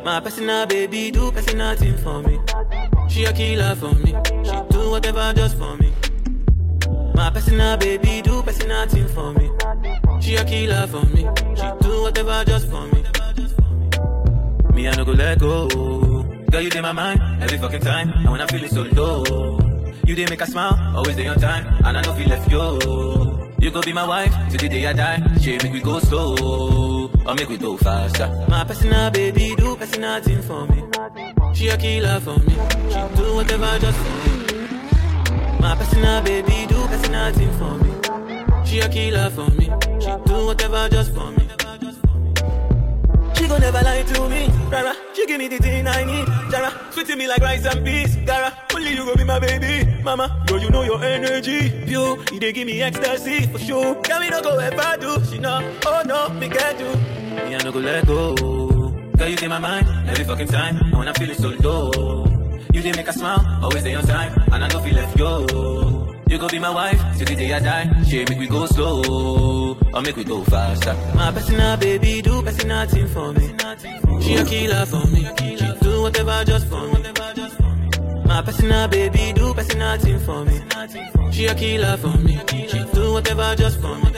My personal baby do personal thing for me. She a killer for me. She do whatever just for me. My personal baby do personal thing for me. She a killer for me. She do whatever just for me. Me I no go let go. Girl you in my mind every fucking time. And when I feel it so low, you did make a smile, always day on time, and I know feel left yo. You go be my wife till the day I die. She make we go slow, or make we go faster. My personal baby do personal thing for me. She a killer for me. She do whatever just for me. My personal baby do personal thing for me. She a killer for me. She do whatever just for me. She gon' never lie to me, Rara. She give me the thing I need, Jara. Sweeting me like rice and peas, Gara. Only you go be my baby, Mama. Girl, you know your energy, pure. You dey give me ecstasy for sure. Can we no go ever do? She know, oh no, me get you. Me I no go let go. Girl, you in my mind every fucking time. And when I feel it so low, you dey make a smile, always day on time, and I don't feel left yo. You go be my wife till the day I die. She make we go slow, or make we go faster. My personal baby do personal thing for me. She a killer for me. She do whatever just for me. My personal baby do personal thing for me. She a killer for me. She do whatever just for me.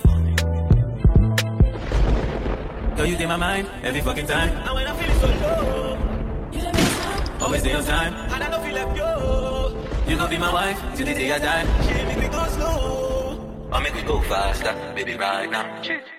Girl, you in my mind every fucking time. And when I feel it so low, always day on time, and I don't feel left yo. You gon' be my wife till the day I die. She make me go slow, or make me go faster, baby, right now.